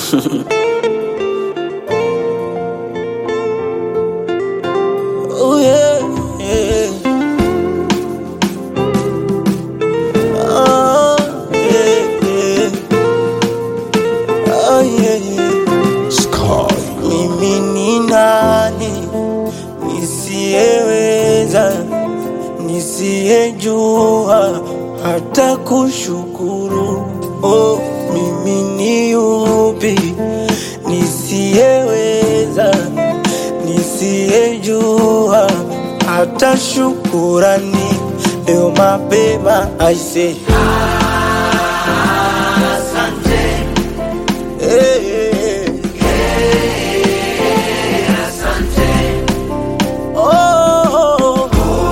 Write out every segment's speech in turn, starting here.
Oh yeah, yeah. Oh yeah, yeah. Oh yeah, yeah. Sky. Mimi ni nani nisiyeweza, nisiyejua hata kushukuru? Oh, mimi ni yupi nisiyeweza, nisiyejua hata shukurani? Leo mapema aise, hey, hey, hey. Oh,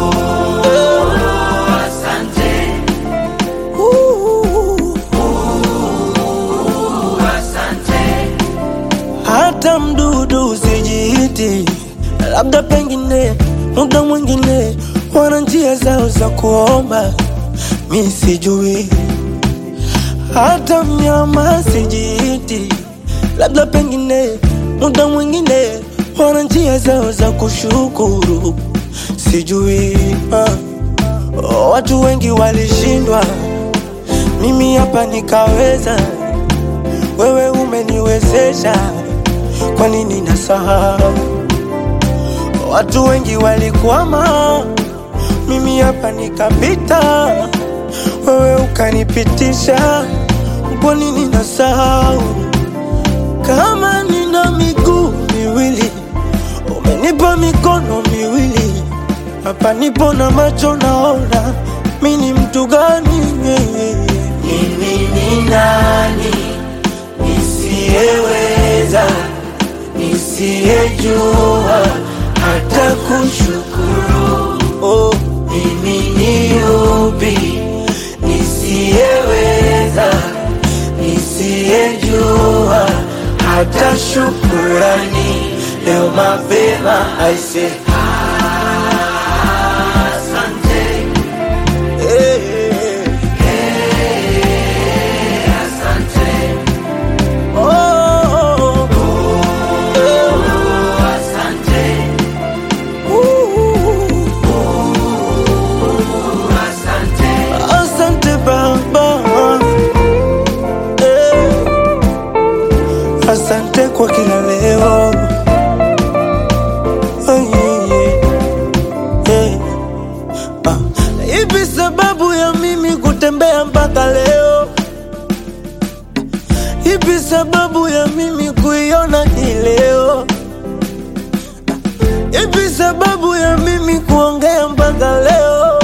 hata mdudu usijiiti, labda pengine muda mwingine wana njia zao za kuomba, mi sijui. Hata mnyama sijiiti, labda pengine muda mwingine wana njia zao za kushukuru, sijui. Ah. Oh, watu wengi walishindwa, mimi hapa nikaweza. Wewe umeniwezesha, kwa nini nasahau? Watu wengi walikwama, mimi hapa nikapita. Wewe ukanipitisha, kwa nini nasahau? Kama nina miguu miwili, umenipa mikono miwili, hapa nipo na macho naona, mi ni mtu gani? Mimi ni nani nisiyeweza, nisiyejua hata kushukuru? Oh, mimi ni yupi nisiyeweza, nisiyejua hata shukurani? Leo mapema aise, hey, hey, oh, oh, uh, asante Baba, eh, asante kwa kila leo. Oh, yeah, yeah, yeah. Ah, Ipi sababu ya mimi kutembea mpaka leo? Ipi sababu ya mimi kuiona hii leo? Ipi sababu ya mimi kuongea mpaka leo?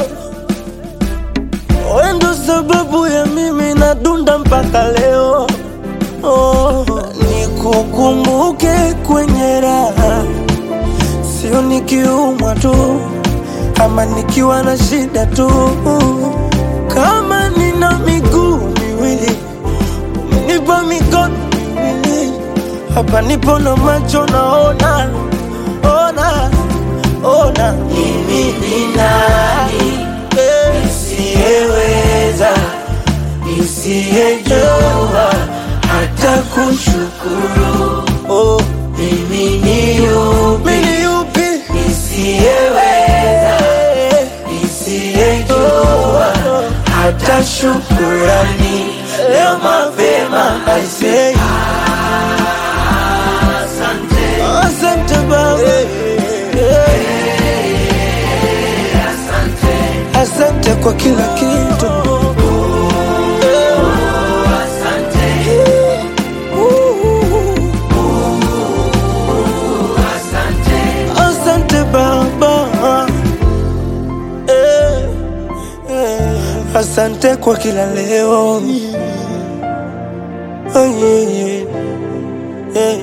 Wewe ndo sababu ya mimi nadunda mpaka leo. Oh, nikukumbuke kwenye raha, sio nikiumwa tu ama nikiwa na shida tu. Kama nina miguu miwili, umenipa mikono miwili, hapa nipo na macho naona, ona, ona. Mimi ni nani nisiyeweza, nisiyejua hata kushukuru? Oh, mimi ni yupi, mimi ni yupi nisiyeweza, nisiyejua hata shukurani? Leo mapema I say asante Baba, asante kwa kila kitu. Asante Baba, eh, eh, asante kwa kila leo. Oh, yeah, yeah, yeah.